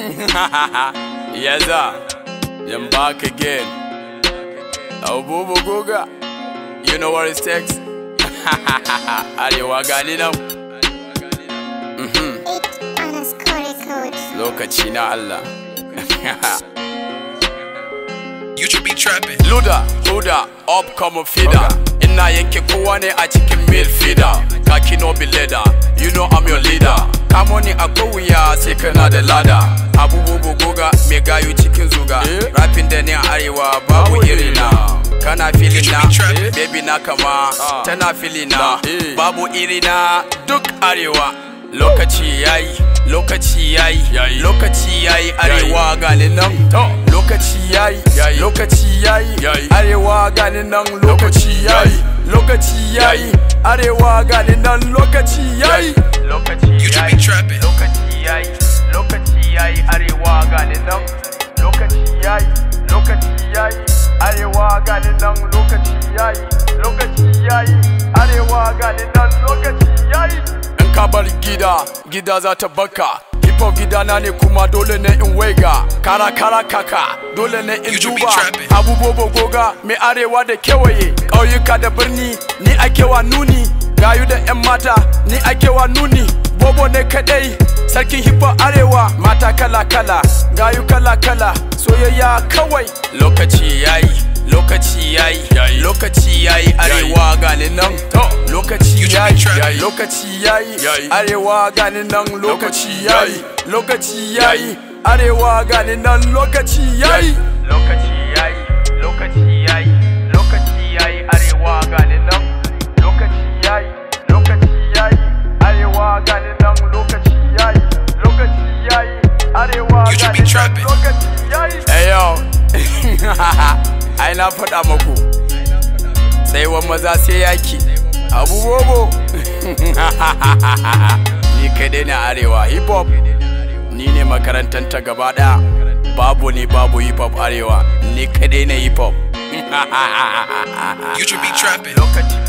yes, sir. I'm back again. Abubu Guga. You know what it takes? Arewa gani nan. Eight underscore code. Lokaci na Allah. You should be trapping. Luda, Luda, upcoming feeder. Ina yanke kowa ne a cikin mil feeder. Kaki no be leader, you know I'm your leader. Kamo ni a wuya sai kana da lada. Abubuwa goga me gayu cikin zuga. Rapping da ni a arewa babu irina. Kana filin na, baby na kama, tana filin na, babu irina duk arewa. Lokaci yayi, lokaci yayi, lokaci yayi arewa gani nan. Lokaci yayi, lokaci yayi, arewa gani nan lokaci yayi, lokaci yayi, arewa gani nan lokaci yayi. Lokaci You should be trapping. lokaci yayi, lokaci yayi, arewa gani nan. Lokaci yayi, lokaci yayi, arewa gani nan lokaci yayi, lokaci yayi, arewa gani nan lokaci yayi. In ka bar gida, gida za ta baka. Hip hop gidana ne kuma dole ne in waiga. Kara kara kaka, dole ne in You should be duba. trapping. Abubuwa goga, mai arewa da kewaye. Ƙauyuka da birni, ni ake wa nuni. Gayu da 'yan mata, ni ake wa nuni. Bobo ne kadai, sarkin hip hop arewa. Mata kala kala, gayu kala kala, soyayya kawai. Lokaci yayi, lokaci yayi, lokaci yayi arewa gani nan. Lokaci You should be yayi, trapping. lokaci yayi, arewa gani nan. Lokaci yayi, lokaci yayi, arewa gani nan. Lokaci yayi. Lokaci yayi, lokaci yayi, lokaci yayi, arewa gani nan. Lokaci yayi, lokaci yayi, arewa gani nan. Lokaci yayi, lokaci yayi, arewa You should be gani nan. trapping. Lokaci yayi. Hey yo, ai na faɗa maku. Tsaiwan maza sai yaki. Abu bobo. Ni kadai na arewa hip hop. Ni ne makarantar ta gaba ɗaya. Babu ne babu hip hop arewa. Ni kadai na hip hop. You should be trapping. Lokaci